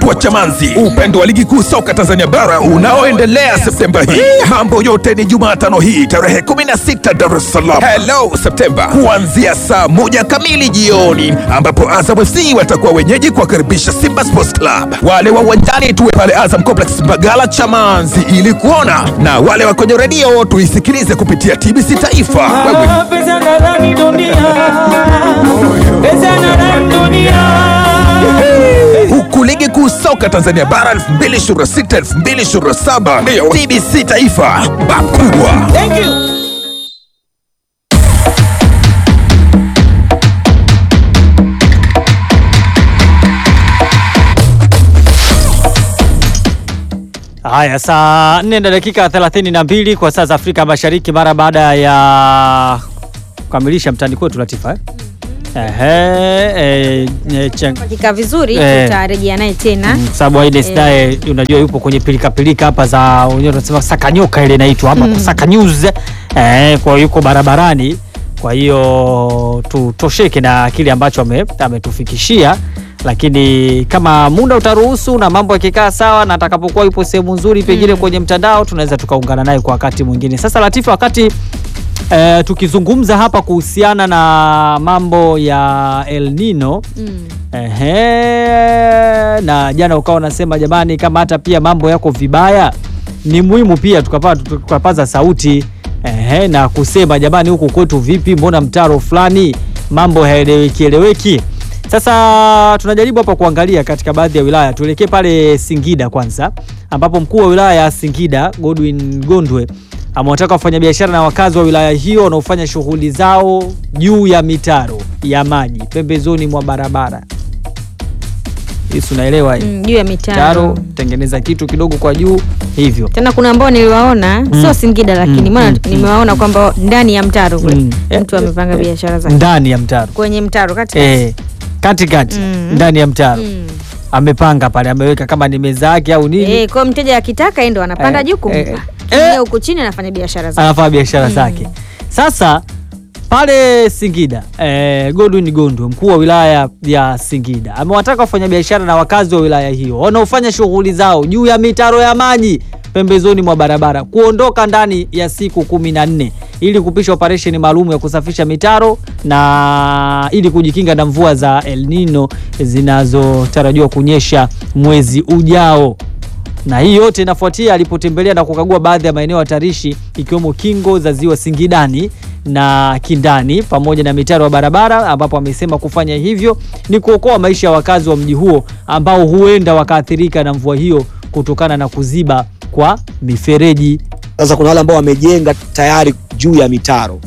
wa Chamanzi, upendo wa ligi kuu soka Tanzania bara unaoendelea Septemba hii. Mambo yote ni Jumatano hii tarehe 16 Dar es Salaam. Hello Septemba, kuanzia saa moja kamili jioni, ambapo Azam FC watakuwa wenyeji kuwakaribisha Simba Sports Club. Wale wa uwanjani tuwe pale Azam Complex Mbagala Chamanzi ili kuona, na wale wa kwenye redio tuisikilize kupitia TBC Taifa. Wewe Pesa nadhani dunia, pesa nadhani dunia. huku ligi kuu soka Tanzania bara 2026 2027 ndio TBC Taifa bakubwa. Thank you. Haya, saa 4 na dakika 32 kwa saa za Afrika Mashariki, mara baada ya kukamilisha mtani kwetu Latifa eh? Ehe, eh, eh, chang- Hakika vizuri Eh. tutarejea naye tena. Mm, sababu Aides Eh. naye unajua yupo kwenye pilika pilika hapa za wenyewe tunasema saka nyoka ile inaitwa hapa kusaka news eh, kwa hiyo yuko barabarani, kwa hiyo tutosheke na kile ambacho ame- ametufikishia, lakini kama muda utaruhusu na mambo yakikaa sawa na atakapokuwa yupo sehemu nzuri pengine kwenye mtandao tunaweza tukaungana naye kwa wakati mwingine. Sasa Latifa, wakati eh, tukizungumza hapa kuhusiana na mambo ya El Nino Mm. Ehe, na jana ukawa unasema jamani, kama hata pia mambo yako vibaya, ni muhimu pia tukapa, tukapaza sauti ehe, na kusema jamani, huku kwetu vipi, mbona mtaro fulani mambo haeleweki eleweki. Sasa tunajaribu hapa kuangalia katika baadhi ya wilaya, tuelekee pale Singida kwanza, ambapo mkuu wa wilaya ya Singida Godwin Gondwe amewataka wafanyabiashara na wakazi wa wilaya hiyo wanaofanya shughuli zao juu ya mitaro ya maji pembezoni mwa barabara Yesu unaelewa hii? Mm, juu ya mitaro. Mitaro tengeneza kitu kidogo kwa juu hivyo. Tena kuna ambao niliwaona sio Singida lakini Mm, maana mm, nimewaona kwamba ndani ya mtaro kule Mm. mtu amepanga biashara zake Ndani ya mtaro. kwenye mtaro kati Eh, katikati Mm. ndani ya mtaro. Mm. Amepanga pale ameweka kama ni meza yake au nini. Eh, kwa mteja akitaka yeye ndo anapanda Eh, juu kumpa. eh, Yeye eh. huku chini anafanya biashara zake. anafanya biashara zake. Sasa pale Singida eh, Godwin Gondwe mkuu wa wilaya ya Singida amewataka wafanyabiashara na wakazi wa wilaya hiyo wanaofanya shughuli zao juu ya mitaro ya maji pembezoni mwa barabara kuondoka ndani ya siku kumi na nne ili kupisha operesheni maalum ya kusafisha mitaro na ili kujikinga na mvua za El Nino zinazotarajiwa kunyesha mwezi ujao na hii yote inafuatia alipotembelea na kukagua baadhi ya maeneo hatarishi ikiwemo kingo za ziwa Singidani na Kindani pamoja na mitaro ya barabara, ambapo amesema kufanya hivyo ni kuokoa maisha ya wakazi wa mji huo ambao huenda wakaathirika na mvua hiyo kutokana na kuziba kwa mifereji. Sasa kuna wale ambao wamejenga tayari juu ya mitaro,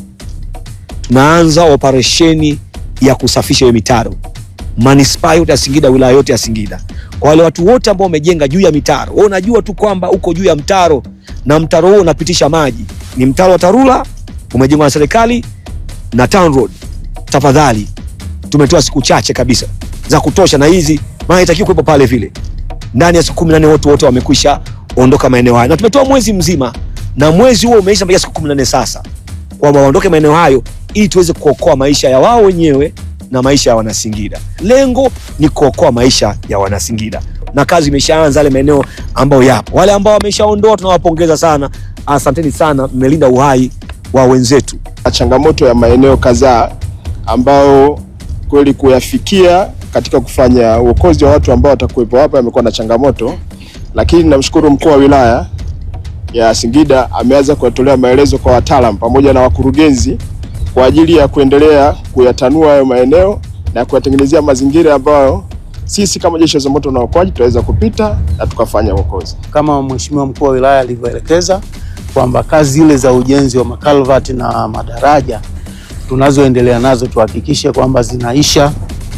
tunaanza operesheni ya kusafisha hiyo mitaro manispaa yote ya Singida, wilaya yote ya Singida. Kwa wale watu wote ambao wamejenga juu ya mitaro, wewe unajua tu kwamba uko juu ya mtaro na mtaro huo unapitisha maji, ni mtaro wa TARURA umejengwa na serikali na Town Road. Tafadhali, tumetoa siku chache kabisa za kutosha, na hizi maana itakiwa kuwepo pale vile ndani ya siku kumi na nne watu wote wamekwisha ondoka maeneo hayo, na tumetoa mwezi mzima, na mwezi huo umeisha mpaka siku kumi na nne sasa, kwamba waondoke maeneo hayo ili tuweze kuokoa maisha ya wao wenyewe na maisha ya Wanasingida. Lengo ni kuokoa maisha ya Wanasingida, na kazi imeshaanza yale maeneo ambayo yapo. Wale ambao wameshaondoa tunawapongeza sana, asanteni sana, mmelinda uhai wa wenzetu. na changamoto ya maeneo kadhaa ambao kweli kuyafikia katika kufanya uokozi wa watu ambao watakuwepo hapa yamekuwa na changamoto, lakini namshukuru mkuu wa wilaya ya Singida ameanza kuyatolea maelezo kwa wataalam pamoja na wakurugenzi kwa ajili ya kuendelea kuyatanua hayo maeneo na kuyatengenezea mazingira ambayo sisi kama jeshi la zimamoto na uokoaji tutaweza kupita na tukafanya uokozi. kama mheshimiwa mkuu wa wilaya alivyoelekeza kwamba kazi zile za ujenzi wa makalvati na madaraja tunazoendelea nazo tuhakikishe kwamba zinaisha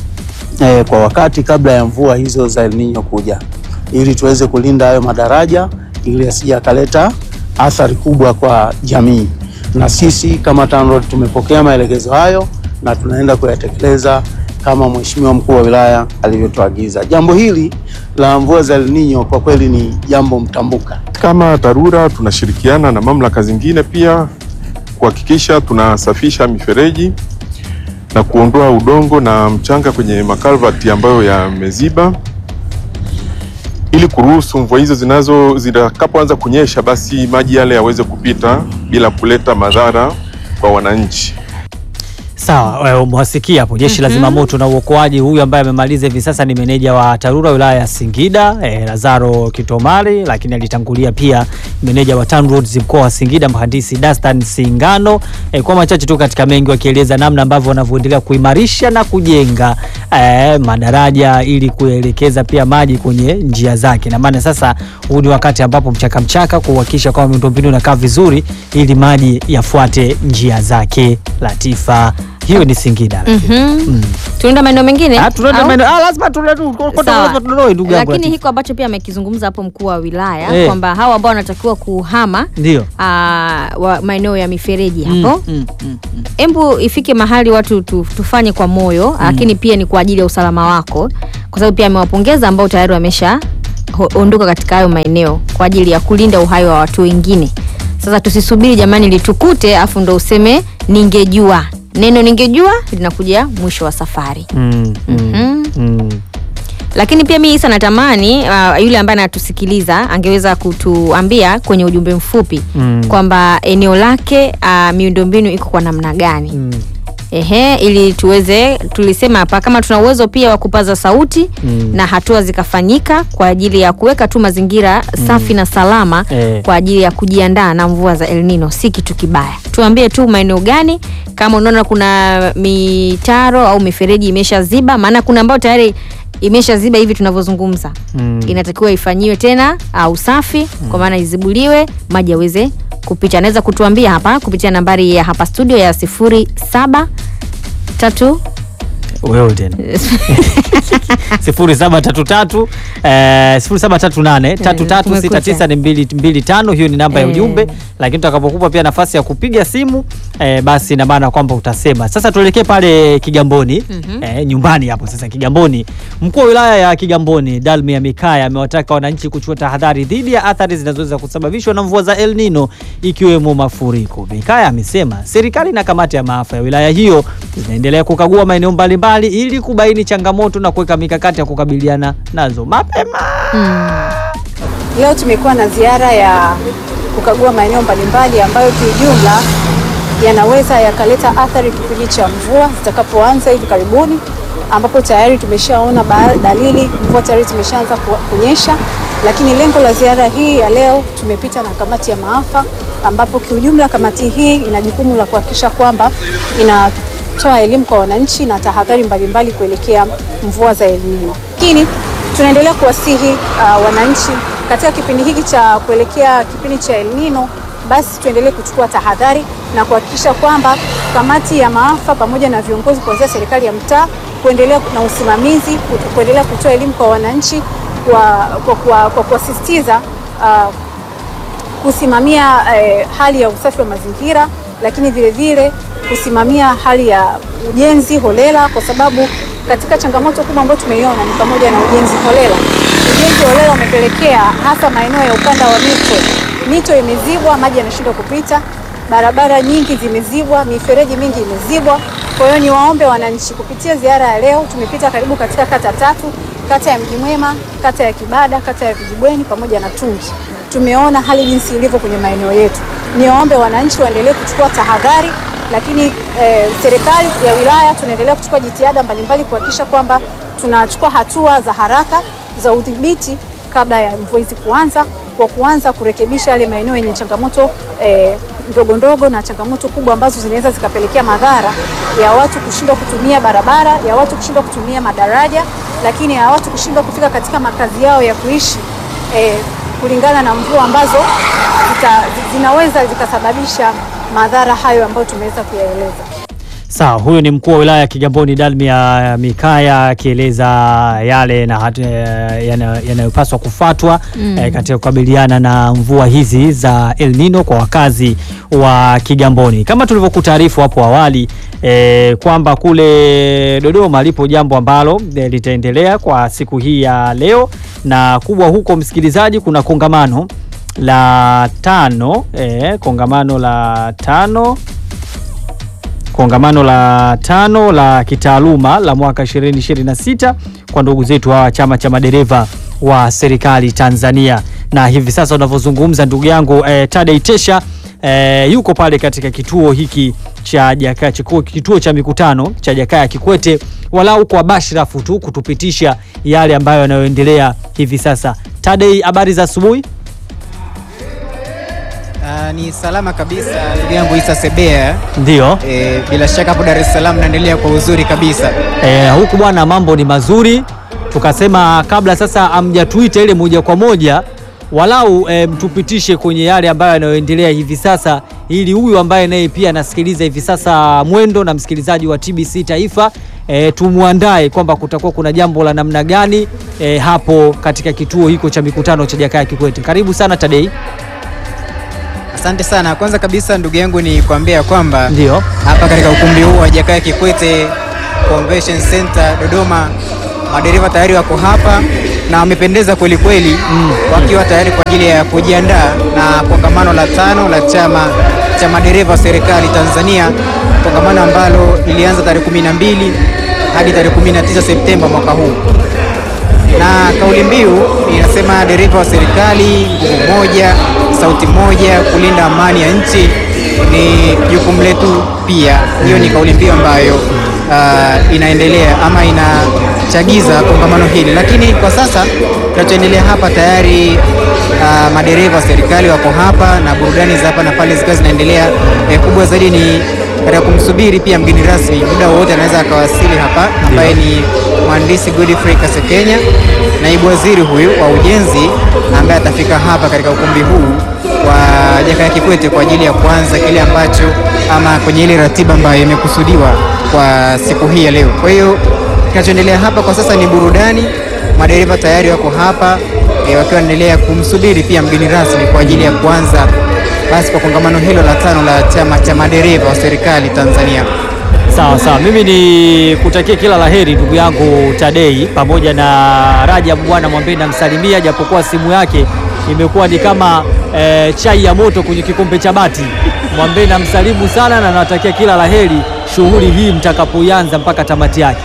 eh, kwa wakati kabla ya mvua hizo za El Nino kuja, ili tuweze kulinda hayo madaraja ili asije akaleta athari kubwa kwa jamii. Na sisi kama TANROADS tumepokea maelekezo hayo na tunaenda kuyatekeleza kama mheshimiwa mkuu wa wilaya alivyotuagiza. Jambo hili la mvua za El Nino kwa kweli ni jambo mtambuka. Kama TARURA tunashirikiana na mamlaka zingine pia kuhakikisha tunasafisha mifereji na kuondoa udongo na mchanga kwenye makalvati ambayo yameziba. ili kuruhusu mvua hizo zinazo zitakapoanza kunyesha, basi maji yale yaweze kupita bila kuleta madhara kwa wananchi. Sawa, eh, umewasikia hapo jeshi la zimamoto na uokoaji. Huyu ambaye amemaliza hivi sasa ni meneja wa TARURA wilaya ya Singida eh, Lazaro Kitomari, lakini alitangulia pia meneja wa TANROADS mkoa wa Singida mhandisi Dastan Singano. Eh, kwa machache tu katika mengi wakieleza namna ambavyo wanavyoendelea kuimarisha na kujenga eh, madaraja ili kuelekeza pia maji kwenye njia zake, na maana sasa huu ni wakati ambapo mchaka mchaka kuhakikisha kwamba miundombinu inakaa vizuri ili maji yafuate njia zake. Latifa, hiyo ni Singida. Mhm. tunaenda maeneo mengine Ah, tunaenda au? maeneo- ah, lazima tuende tu- kwa- kwa- Sawa. lazima tudoe ndugu yangu lakini Latifa. hiko ambacho pia amekizungumza hapo mkuu wa wilaya Eh. kwamba hawa ambao wanatakiwa kuhama Ndio. ah, wa maeneo ya mifereji Mm, hapo mm, mm. embu ifike mahali watu tu, tufanye kwa moyo lakini pia ni kwa ajili ya usalama wako kwa sababu pia amewapongeza ambao tayari wamesha ho- ondoka katika hayo maeneo kwa ajili ya kulinda uhai wa watu wengine sasa tusisubiri jamani litukute afu ndo useme ningejua neno ningejua linakuja mwisho wa safari Mm, mm, Mhm. mm. lakini pia mi isa natamani uh, yule ambaye anatusikiliza angeweza kutuambia kwenye ujumbe mfupi Mm. kwamba eneo lake uh, miundombinu iko kwa namna gani Mm. Ehe, ili tuweze tulisema hapa kama tuna uwezo pia wa kupaza sauti Mm. na hatua zikafanyika kwa ajili ya kuweka tu mazingira safi na salama Eh. kwa ajili ya kujiandaa na mvua za El Nino, si kitu kibaya. Tuambie tu maeneo gani, kama unaona kuna mitaro au mifereji imeshaziba, maana kuna ambayo tayari imeshaziba hivi tunavyozungumza Mm. inatakiwa ifanyiwe tena uh, usafi kwa maana izibuliwe maji yaweze kupita. Anaweza kutuambia hapa kupitia nambari ya hapa studio ya sifuri saba tatu wewe tena sifuri saba tatu tatu eh, sifuri saba tatu nane tatu tatu sita tisa ni mbili mbili tano hiyo ni namba ya Eh. ujumbe lakini tutakapokupa pia nafasi ya kupiga simu eh, basi ina maana kwamba utasema sasa tuelekee pale kigamboni eh, nyumbani hapo sasa kigamboni mkuu wa wilaya ya kigamboni dalmia mikaya amewataka wananchi kuchukua tahadhari dhidi ya athari zinazoweza kusababishwa na mvua za el nino ikiwemo mafuriko mikaya amesema serikali na kamati ya maafa ya wilaya hiyo zinaendelea kukagua maeneo mbalimbali ili kubaini changamoto na kuweka mikakati ya kukabiliana nazo mapema Leo tumekuwa na ziara ya kukagua maeneo mbalimbali ambayo kiujumla yanaweza yakaleta athari kipindi cha mvua zitakapoanza hivi karibuni, ambapo tayari tumeshaona ba- dalili mvua tayari zimeshaanza ku- kunyesha. Lakini lengo la ziara hii ya leo, tumepita na kamati ya maafa, ambapo kiujumla kamati hii ina jukumu la kuhakikisha kwamba inatoa elimu kwa wananchi na tahadhari mbalimbali kuelekea mvua za El Nino. Lakini tunaendelea kuwasihi uh, wananchi katika kipindi hiki cha kuelekea kipindi cha El Nino, basi tuendelee kuchukua tahadhari na kuhakikisha kwamba kamati ya maafa pamoja na viongozi kuanzia serikali ya mtaa kuendelea na usimamizi, ku- kuendelea kutoa elimu kwa wananchi kwa kwa- kwa- kwa kuwasisitiza uh, kusimamia eh, hali ya usafi wa mazingira, lakini vile vile kusimamia hali ya ujenzi holela, kwa sababu katika changamoto kubwa ambayo tumeiona ni pamoja na ujenzi holela. Ujenzi holela umepelekea hasa maeneo ya ukanda wa mito, mito imezibwa, maji yanashindwa kupita, barabara nyingi zimezibwa, mifereji mingi imezibwa. Kwa hiyo niwaombe wananchi, kupitia ziara ya leo tumepita karibu katika kata tatu, kata ya Mji Mwema, kata ya Kibada, kata ya Vijibweni pamoja na Tungi. Tumeona hali jinsi ilivyo kwenye maeneo yetu. Niwaombe wananchi waendelee kuchukua tahadhari, lakini eh, serikali ya wilaya tunaendelea kuchukua jitihada mbalimbali kuhakikisha kwamba tunachukua hatua za haraka za udhibiti kabla ya mvua hizi kuanza, kwa kuanza kurekebisha yale maeneo yenye changamoto eh, ndogo ndogo na changamoto kubwa ambazo zinaweza zikapelekea madhara ya watu kushindwa kutumia barabara, ya watu kushindwa kutumia madaraja, lakini ya watu kushindwa kufika katika makazi yao ya kuishi eh, kulingana na mvua ambazo zita, zinaweza zikasababisha madhara hayo ambayo tumeweza kuyaeleza. Sawa, huyo ni mkuu wa wilaya ya Kigamboni Dalmia Mikaya akieleza yale na hat- eh, yana- yanayopaswa kufuatwa eh, katika kukabiliana na mvua hizi za El Nino kwa wakazi wa Kigamboni. Kama tulivyokutaarifu hapo awali eh, kwamba kule Dodoma lipo jambo ambalo eh, litaendelea kwa siku hii ya leo, na kubwa huko, msikilizaji, kuna kongamano la tano eh, kongamano la tano kongamano la tano la kitaaluma la mwaka 2026 kwa ndugu zetu hawa chama cha madereva wa serikali Tanzania. Na hivi sasa unavyozungumza ndugu yangu eh, Tadei Tesha eh, yuko pale katika kituo hiki cha Jakaya kituo, kituo cha mikutano cha Jakaya Kikwete, walau kwa bashrafu tu kutupitisha yale ambayo yanayoendelea hivi sasa. Tadei, habari za asubuhi? Uh, ni salama kabisa ndugu yangu Isa Sebea. Ndio. E, bila shaka hapo Dar es Salaam naendelea kwa uzuri kabisa. E, huku bwana mambo ni mazuri, tukasema kabla sasa amjatuita ile moja kwa moja walau e, mtupitishe kwenye yale ambayo yanayoendelea hivi sasa, ili huyu ambaye naye pia anasikiliza hivi sasa Mwendo na msikilizaji wa TBC Taifa e, tumwandae kwamba kutakuwa kuna jambo la namna gani e, hapo katika kituo hiko cha mikutano cha Jakaya Kikwete. Karibu sana Tadei. Asante sana. Kwanza kabisa ndugu yangu ni kuambia kwamba Ndio. hapa katika ukumbi huu wa Jakaya Kikwete Convention Center Dodoma, madereva tayari wako hapa na wamependeza kweli kweli, wakiwa tayari kwa ajili ya kujiandaa na kongamano la tano la chama cha madereva wa serikali Tanzania, kongamano ambalo lilianza tarehe 12 hadi tarehe 19 Septemba mwaka huu na kauli mbiu inasema dereva wa serikali, nguvu moja, sauti moja, kulinda amani ya nchi ni jukumu letu pia. Hiyo ni kauli mbiu ambayo uh, inaendelea ama inachagiza kongamano hili, lakini kwa sasa kinachoendelea hapa tayari uh, madereva wa serikali wako hapa na burudani za hapa na pale zikiwa zinaendelea. Eh, kubwa zaidi ni katika kumsubiri pia mgeni rasmi, muda wowote anaweza akawasili hapa, ambaye ni mhandisi Godfrey Kasekenya, naibu waziri huyu wa ujenzi, ambaye atafika hapa katika ukumbi huu wa Jakaya Kikwete kwa ajili ya kuanza kile ambacho ama kwenye ile ratiba ambayo imekusudiwa kwa siku hii ya leo. Kwa hiyo kinachoendelea hapa kwa sasa ni burudani, madereva tayari wako hapa e, wakiwa wanaendelea kumsubiri pia mgeni rasmi kwa ajili ya kuanza basi kwa kongamano hilo la tano la chama cha madereva wa serikali Tanzania. Sawa sawa, mimi ni kutakia kila laheri ndugu yangu Tadei pamoja na Rajab bwana mwambie namsalimia, japokuwa simu yake imekuwa ni kama eh, chai ya moto kwenye kikombe cha bati. Mwambie namsalimu sana na nawatakia kila laheri shughuli hii mtakapoianza mpaka tamati yake.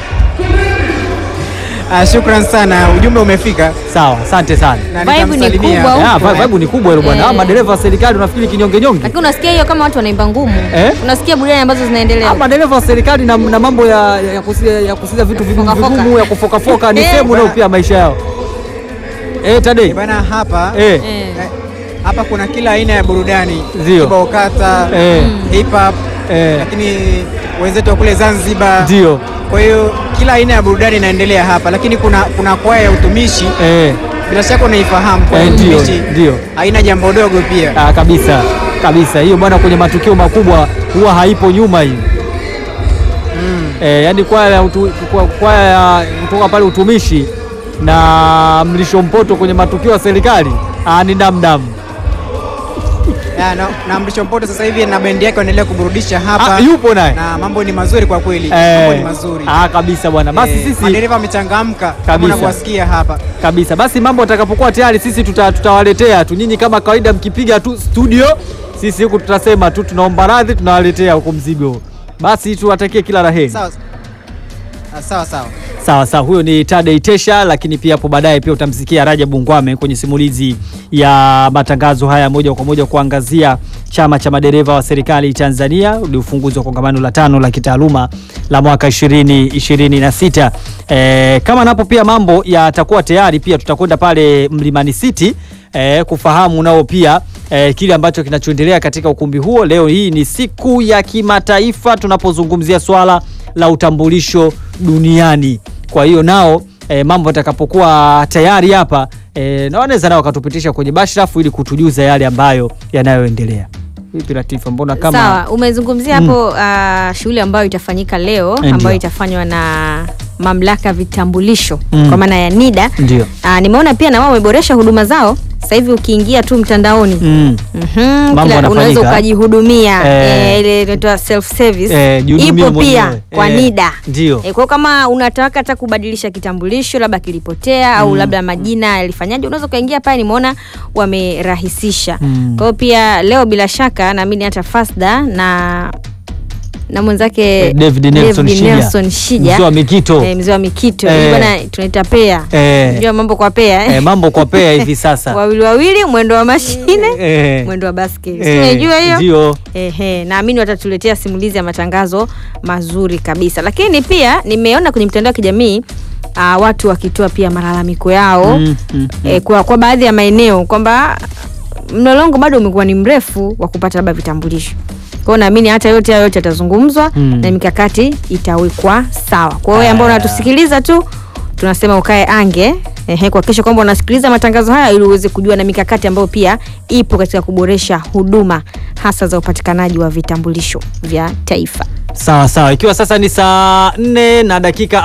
Ah, shukran sana, ujumbe umefika. Sawa, asante sana. Na Vibe ni nitamsalimia. kubwa Ah, huko. vibe vibe ni kubwa hilo bwana. Eh. Ah, madereva wa serikali unafikiri kinyonge nyonge? Lakini unasikia hiyo kama watu wanaimba ngumu. Eh? Unasikia burudani ambazo zinaendelea. Ah, madereva wa serikali na, na mambo ya, ya, kusiza, ya kusiza vitu vigumu Kufoka-foka. vigumu ya kufokafoka ni Eh. sehemu nayo pia maisha yao. Eh, Tadei. Eh, Bana hapa Eh. Eh. eh, hapa kuna kila aina ya burudani Ndio. kibao kata, Eh. hip hop, Eh. lakini wenzetu wa kule Zanzibar. Ndio. Kwa hiyo kila aina ya burudani inaendelea hapa, lakini kuna kuna kwaya ya utumishi, Eh. bila shaka unaifahamu kwaya ya Eh, ndio, utumishi ndio. haina jambo dogo pia. Ah, kabisa kabisa hiyo bwana, kwenye matukio makubwa huwa haipo nyuma hiyo eh, yani kwaya ya utu- kwa- kwaya ya kutoka pale utumishi na mlisho mpoto kwenye matukio ya serikali ah, ni damdam. Ya, na, na Mrisho Mpoto sasa hivi na bendi yake wanaendelea kuburudisha hapa Ah, yupo naye na mambo ni mazuri kwa kweli, Eh, mambo ni mazuri. ah, kabisa bwana, basi Eh, sisi madereva wamechangamka kama Kabisa. unavyowasikia hapa. kabisa. Basi mambo atakapokuwa tayari, sisi tuta, tutawaletea tu nyinyi, kama kawaida, mkipiga tu studio, sisi huku tutasema tu tunaomba radhi, tunawaletea huko mzigo. Basi tuwatakie kila la heri. Sawa Ah, sawa sawa. Sawa sawa, huyo ni Tadei Tesha, lakini pia hapo baadaye pia utamsikia Rajabu Ngwame kwenye simulizi ya matangazo haya moja kwa moja kuangazia chama cha madereva wa serikali Tanzania, ni ufunguzi wa kongamano la tano la kitaaluma la mwaka 2026. E, kama napo pia mambo yatakuwa tayari, pia tutakwenda pale Mlimani City e, kufahamu nao pia e, kile ambacho kinachoendelea katika ukumbi huo. Leo hii ni siku ya kimataifa tunapozungumzia swala la utambulisho duniani. Kwa hiyo nao e, mambo yatakapokuwa tayari hapa e, na wanaweza nao wakatupitisha kwenye bashrafu ili kutujuza yale ambayo yanayoendelea. Vipi Latifa, mbona kama Sawa, umezungumzia hapo ah, shughuli ambayo itafanyika leo Ndio. ambayo itafanywa na mamlaka ya vitambulisho Mm. kwa maana ya NIDA. ndio Ah, nimeona pia na wao wameboresha huduma zao. Sasa hivi ukiingia tu mtandaoni mm. Mhm, Mambo kila- yanafanyika. unaweza ukajihudumia Eh. eh, ile inaitwa self service Eh, jihudumie ipo pia mwenyewe. kwa Eh, NIDA. ndio. Eh, kwa kama unataka hata kubadilisha kitambulisho labda kilipotea au labda majina yalifanyaje, unaweza ukaingia pale, nimeona wamerahisisha. Mm. Kwa hiyo pia leo bila shaka naamini hata Fasda na na mwenzake David Nelson David Shija. Nelson Shija. Mzee wa Mikito. Eh, mzee wa Mikito. Eh. Hii bwana tunaita pea. Eh. Unajua mambo kwa pea eh? Eh, mambo kwa pea hivi sasa. wawili wawili mwendo wa mashine Eh. mwendo wa baskeli Eh, si unaijua hiyo ndio. Ehe, naamini watatuletea simulizi ya matangazo mazuri kabisa lakini pia nimeona kwenye mitandao ya kijamii uh, watu wakitoa pia malalamiko yao Mm, mm, eh, kwa, kwa baadhi ya maeneo kwamba mlolongo bado umekuwa ni mrefu wa kupata labda vitambulisho kwao naamini hata yote hayo yote yatazungumzwa Mm. na mikakati itawekwa sawa kwa hiyo ambao unatusikiliza tu tunasema ukae ange ehe, kuhakikisha kwamba unasikiliza matangazo haya ili uweze kujua na mikakati ambayo pia ipo katika kuboresha huduma hasa za upatikanaji wa vitambulisho vya taifa Sawa sawa, ikiwa sasa ni saa 4 na dakika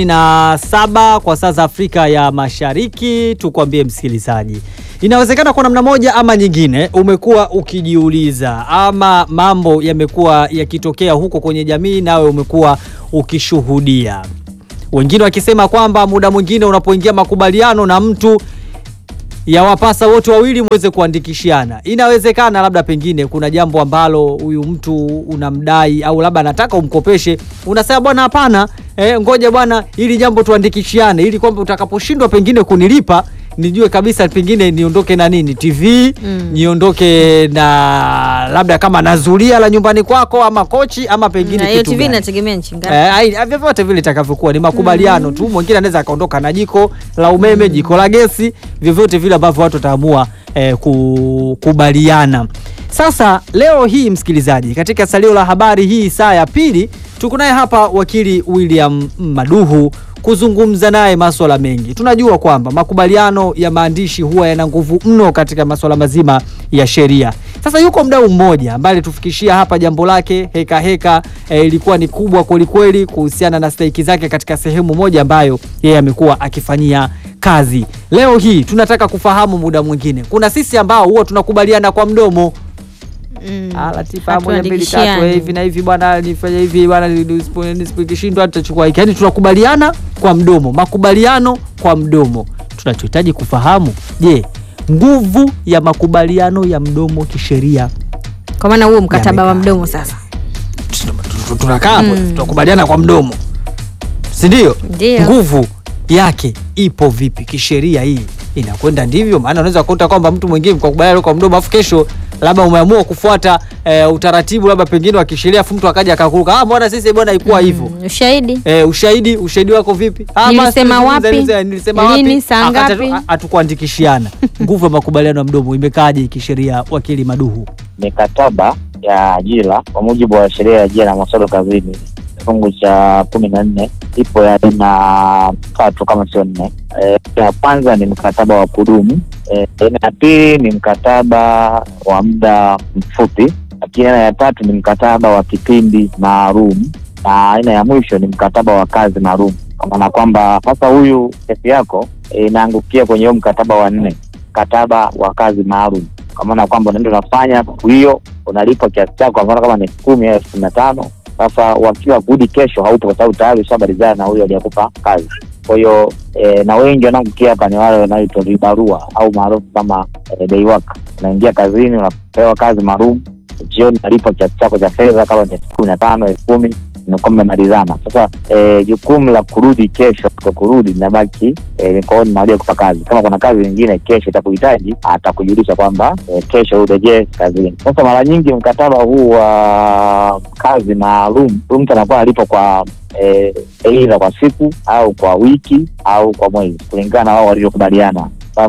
47 kwa saa za Afrika ya Mashariki, tukwambie msikilizaji, inawezekana kwa namna moja ama nyingine umekuwa ukijiuliza ama mambo yamekuwa yakitokea huko kwenye jamii, nawe umekuwa ukishuhudia, wengine wakisema kwamba muda mwingine unapoingia makubaliano na mtu yawapasa wote wawili muweze kuandikishiana. Inawezekana labda pengine kuna jambo ambalo huyu mtu unamdai au labda anataka umkopeshe, unasema bwana, hapana, eh, ngoja bwana, ili jambo tuandikishiane, ili kwamba utakaposhindwa pengine kunilipa nijue kabisa pengine niondoke na nini TV Mm. niondoke na labda kama na zulia la nyumbani kwako ama kochi ama pengine na hiyo kitu tv gani. inategemea nchi ngapi Eh, ai- vyovyote vile itakavyokuwa ni makubaliano tu. Mwingine anaweza akaondoka na jiko la umeme, jiko la gesi, vyovyote vile ambavyo watu wataamua eh, kukubaliana. Sasa leo hii msikilizaji, katika salio la habari hii saa ya pili, tuko naye hapa wakili William Maduhu kuzungumza naye maswala mengi. Tunajua kwamba makubaliano ya maandishi huwa yana nguvu mno katika maswala mazima ya sheria. Sasa yuko mdau mmoja ambaye alitufikishia hapa jambo lake heka heka, eh, ilikuwa ni kubwa kwelikweli kuhusiana na stahiki zake katika sehemu moja ambayo yeye amekuwa akifanyia kazi. Leo hii tunataka kufahamu muda mwingine, kuna sisi ambao huwa tunakubaliana kwa mdomo Mm. Ah, Latifa moja mbili tatu Hatuandikishiani. eh, hivi na hivi bwana, nifanye hivi bwana, nisipo- nisipokishindwa tutachukua hiki. Yaani tunakubaliana kwa mdomo, makubaliano kwa mdomo. Tunachohitaji kufahamu, je, nguvu ya makubaliano ya mdomo kisheria kwa maana huo mkataba wa Yamekaa. mdomo sasa Tu- tunakaa hapo tunakubaliana kwa mdomo, si ndio? Ndio. Nguvu yake ipo vipi kisheria? Hii inakwenda ndivyo? Maana unaweza kukuta kwamba mtu mwingine mkakubaliana kwa mdomo, afu kesho labda umeamua kufuata eh, utaratibu labda pengine wa kisheria, afu mtu akaja akakuruka, ah, mbona sisi bwana haikuwa hivyo Mm, ushahidi Eh, ushahidi ushahidi wako vipi? Ah, Nilisema basi, wapi? nilisema- nilisema Lini? wapi? Saa Akata- ngapi? a- Hatukuandikishiana. Nguvu ya makubaliano ya mdomo imekaaje kisheria, wakili Maduhu? mikataba ya ajira kwa mujibu wa sheria ya ajira na masuala kazini kifungu cha kumi na nne ipo ya aina tatu kama sio nne. Eh, ya kwanza ni mkataba wa kudumu. Eh, aina ya pili ni mkataba wa muda mfupi, lakini aina ya tatu ni mkataba wa kipindi maalum, na aina ya mwisho ni mkataba wa kazi maalum, kwa maana kwamba sasa huyu kesi yako eh, inaangukia kwenye huo mkataba wa nne, mkataba wa kazi maalum kwa maana kwamba unaenda unafanya siku hiyo unalipwa kiasi chako, kwa mfano kama ni elfu kumi au elfu kumi na tano Sasa wakiwa kurudi kesho haupo, kwa sababu tayari ushabalizana na huyo aliyekupa kazi. Kwa hiyo e, na wengi wanaokukia hapa ni wale wanaoitwa vibarua au maarufu kama e, day work. Unaingia kazini, unapewa kazi maalum, jioni unalipwa kiasi chako cha fedha, kama ni elfu kumi na tano elfu kumi mnakuwa mmemalizana. Sasa eh, jukumu la kurudi kesho kwa kurudi linabaki eh, mikononi mwa aliyekupa kazi. Kama kuna kazi nyingine kesho itakuhitaji, atakujulisha kwamba eh, kesho urejee kazini. Sasa mara nyingi mkataba huu wa kazi maalum, huyu mtu anakuwa analipwa kwa eh, aidha kwa siku au kwa wiki au kwa mwezi kulingana na wao walivyokubaliana.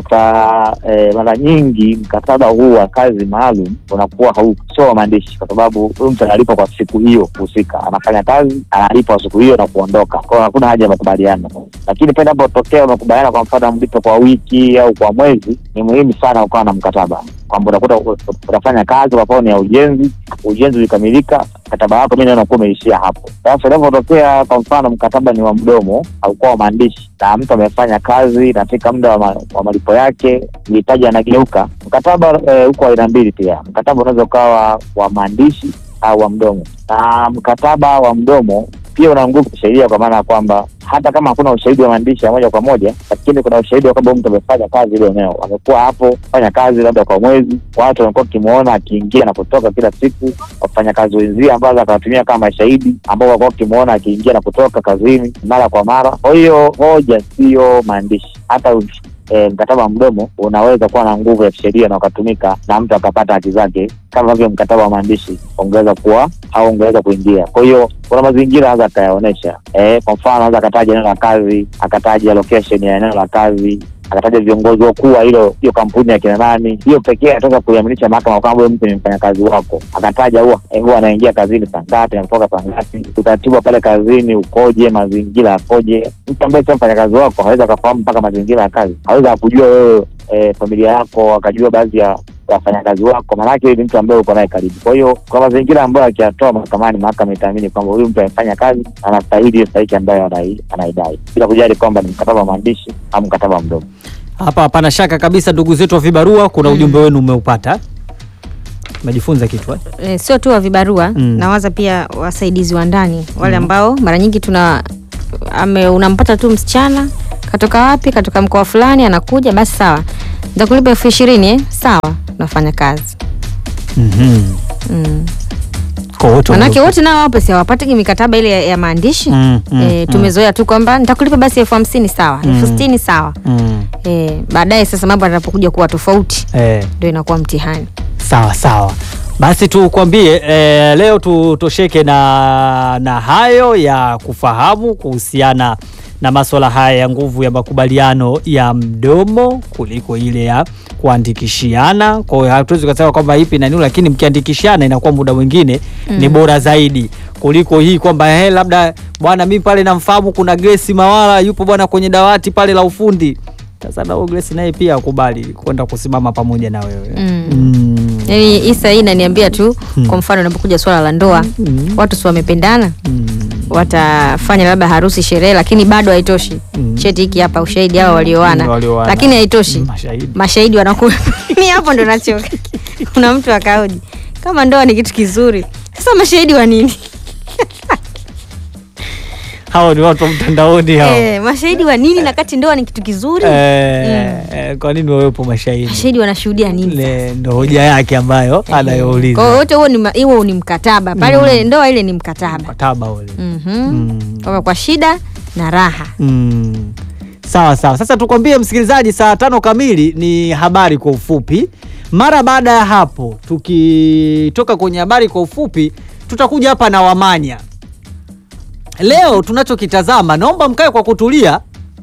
Sasa eh, mara nyingi mkataba huu wa kazi maalum unakuwa hau sio wa maandishi, kwa sababu huyu mtu analipwa kwa siku hiyo husika, anafanya kazi analipwa siku hiyo na kuondoka. Kwa hiyo hakuna haja ya makubaliano, lakini pale inapotokea umekubaliana, kwa mfano mlipe kwa wiki au kwa mwezi, ni muhimu sana ukawa na mkataba kwamba unakuta u- u- unafanya kazi kwa mfano ni ya ujenzi, ujenzi ulikamilika, mkataba wako mimi unakuwa umeishia hapo. Sasa inapotokea kwa mfano mkataba ni wa mdomo haukuwa wa maandishi na mtu amefanya kazi inafika muda wa, ma, wa malipo yake mhitaji anageuka, mkataba eh, uko aina mbili pia. Mkataba unaweza ukawa wa maandishi au wa mdomo, na mkataba wa mdomo pia una nguvu kisheria, kwa maana ya kwamba hata kama hakuna ushahidi wa maandishi ya moja kwa moja, lakini kuna ushahidi wa kwamba mtu amefanya kazi ile eneo, amekuwa hapo fanya kazi labda kwa mwezi, watu wamekuwa wakimwona akiingia na kutoka kila siku, wafanyakazi wenzie ambao akawatumia kama mashahidi ambao walikuwa wakimwona akiingia na kutoka kazini mara kwa mara. Kwa hiyo hoja sio maandishi, hata u- e, mkataba wa mdomo unaweza kuwa na nguvu ya kisheria na ukatumika na mtu akapata haki zake kama vile mkataba wa maandishi ungeweza kuwa au ungeweza kuingia. Kwa hiyo kuna mazingira anaweza akayaonyesha. E, kwa mfano anaweza akataja eneo la kazi, akataja location ya eneo la kazi akataja viongozi wakuu wa hilo hiyo kampuni ya kina nani. Hiyo pekee ataweza kuiaminisha mahakama kwamba huyo mtu ni mfanyakazi wako. Akataja huwa eh, huwa anaingia kazini saa ngapi, anatoka saa ngapi, utaratibu wa pale kazini ukoje, mazingira yakoje. Mtu ambaye sio mfanyakazi wako hawezi akafahamu mpaka mazingira ya kazi, hawezi akujua wewe eh, familia yako, akajua baadhi ya wafanyakazi wako, maanake ni mtu ambaye uko naye karibu. Kwa hiyo kwa mazingira ambayo akiyatoa mahakamani, mahakama itaamini kwamba huyu mtu amefanya kazi, anastahili hiyo stahiki ambayo anai- anaidai, bila kujali kwamba ni mkataba wa maandishi au mkataba wa mdomo. Hapa hapana shaka kabisa, ndugu zetu wa vibarua, kuna ujumbe wenu umeupata, umejifunza kitu eh? e, sio tu wa vibarua Mm. nawaza pia wasaidizi wa ndani wale Mm. ambao mara nyingi tuna ame, unampata tu msichana katoka wapi katoka mkoa fulani anakuja basi sawa nitakulipa elfu ishirini eh? sawa unafanya kazi Mhm. mm. Kwa wote manake wame- wote nao wapo si hawapatiki mikataba ile ya, ya maandishi Mm, mm, e, mm. tumezoea tu kwamba nitakulipa basi elfu hamsini sawa elfu Mm. sitini sawa Mm. e, baadaye sasa mambo yanapokuja kuwa tofauti Eh. ndio inakuwa mtihani Sawa sawa, basi tukwambie eh, leo tutosheke na, na hayo ya kufahamu kuhusiana na maswala haya ya nguvu ya makubaliano ya mdomo kuliko ile ya kuandikishiana. Kwa hiyo hatuwezi kusema kwamba ipi na nini, lakini mkiandikishiana inakuwa muda mwingine ni Mm. bora zaidi kuliko hii kwamba he, labda bwana mimi pale namfahamu kuna Grace Mawala yupo bwana kwenye dawati pale la ufundi. Sasa na huyo Grace naye pia akubali kwenda kusimama pamoja na wewe Mm. Mm. yani isa hii inaniambia tu Hmm. kwa mfano inapokuja swala la ndoa Mm. watu si wamependana Mm. watafanya labda harusi sherehe lakini bado haitoshi Mm. cheti hiki hapa ushahidi hawa walioana Mm, walioana. lakini haitoshi Mashahidi. mashahidi wanakuwa ni hapo ndo nachoka kuna mtu akaoji kama ndoa ni kitu kizuri sasa mashahidi wa nini hao ni watu wa mtandaoni hao eh, mashahidi wa nini na kati ndoa ni kitu kizuri Eh, eh, kwa nini wawepo mashahidi mashahidi wanashuhudia nini Le- ndo hoja yake ambayo kwa anayouliza hiyo wote huo ni ma- huo ni mkataba pale Mm. ule ndoa ile ni mkataba mkataba ule Mhm. Mm. kwamba kwa shida na raha Mm. Sawa sawa. Sasa tukwambie msikilizaji, saa tano kamili ni habari kwa ufupi. Mara baada ya hapo, tukitoka kwenye habari kwa ufupi, tutakuja hapa na Wamanya. Leo tunachokitazama, naomba mkae kwa kutulia.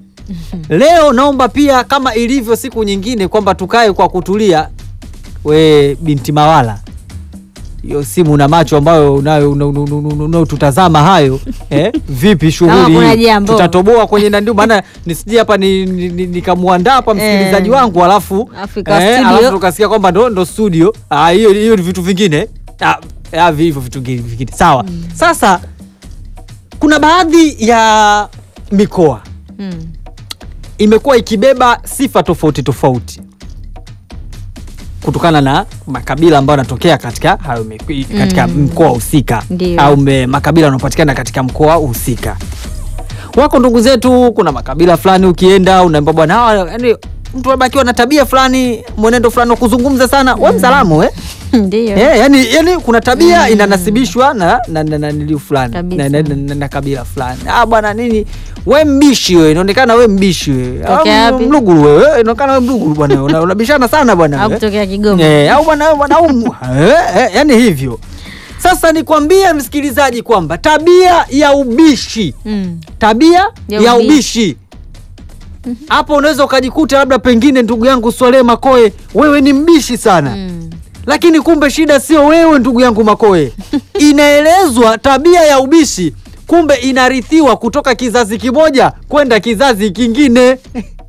Leo naomba pia kama ilivyo siku nyingine kwamba tukae kwa kutulia. We binti Mawala, hiyo simu na macho ambayo unayo una- una- una- una- unaotutazama hayo eh? Vipi Kama shughuli kuna hii? jambo. tutatoboa kwenye nandio, maana nisije hapa ni- ni- ni- nikamwandaa hapa msikilizaji Eh. wangu alafu Alafu ikawa eh, studio. alafu tukasikia kwamba ndo, ndo studio Ah, hiyo hiyo ni vitu vingine Ah, ah, hivyo vitu vingine vingine. sawa sasa kuna baadhi ya mikoa mm. imekuwa ikibeba sifa tofauti tofauti kutokana na makabila ambayo yanatokea katika hayo mi- katika Mm. mkoa husika Ndio. au me- makabila yanayopatikana katika mkoa husika. Wako ndugu zetu, kuna makabila fulani ukienda unaambia bwana, hawa yani mtu labda akiwa na tabia fulani, mwenendo fulani wa kuzungumza sana, we msalamu eh? ndio Eh, yani, yani kuna tabia inanasibishwa na na, na, na, niliu fulani Kabisa. na, na, na, na, na kabila fulani. Ah bwana nini, we mbishi we, inaonekana we mbishi we, Tokea Ah, wapi? mluguru wewe, eh, inaonekana we mluguru bwana, una- unabishana sana bwana au we. kutokea Kigoma Eh, au bwana bwana au mu- eh, eh, yani hivyo. Sasa nikwambie msikilizaji kwamba tabia ya ubishi mm. tabia Ya ya, ubishi. ubishi hapo unaweza ukajikuta labda pengine ndugu yangu Swalehe Makoe wewe ni mbishi sana Mm. lakini kumbe shida sio wewe ndugu yangu Makoe inaelezwa tabia ya ubishi kumbe inarithiwa kutoka kizazi kimoja kwenda kizazi kingine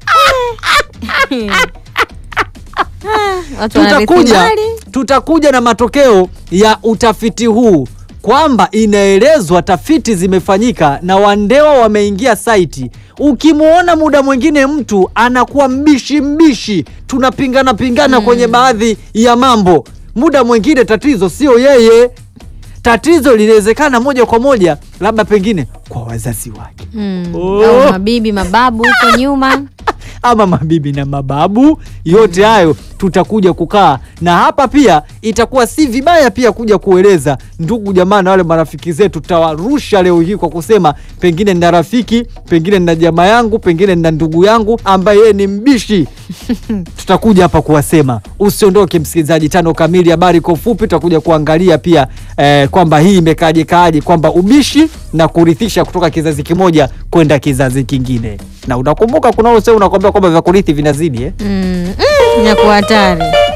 watu wanarithi tutakuja, mali tutakuja na matokeo ya utafiti huu kwamba inaelezwa tafiti zimefanyika na Wandewa wameingia saiti. Ukimwona muda mwingine mtu anakuwa mbishi mbishi, tunapingana pingana kwenye baadhi ya mambo, muda mwingine tatizo sio yeye, tatizo linawezekana moja kwa moja labda pengine kwa wazazi wake Mm. Oh. Au mabibi mababu huko nyuma ama mabibi na mababu yote hayo tutakuja kukaa na hapa pia itakuwa si vibaya pia kuja kueleza ndugu jamaa na wale marafiki zetu tutawarusha leo hii kwa kusema pengine nina rafiki pengine nina jamaa yangu pengine nina ndugu yangu ambaye yeye ni mbishi tutakuja hapa kuwasema usiondoke msikilizaji tano kamili habari kwa ufupi tutakuja kuangalia pia eh, kwamba hii imekaaje kaaje kwamba ubishi na kurithisha kutoka kizazi kimoja kwenda kizazi kingine na unakumbuka kuna ule usemi unakwambia kwamba vya kurithi vinazidi eh? mm. Mm, inakuwa hatari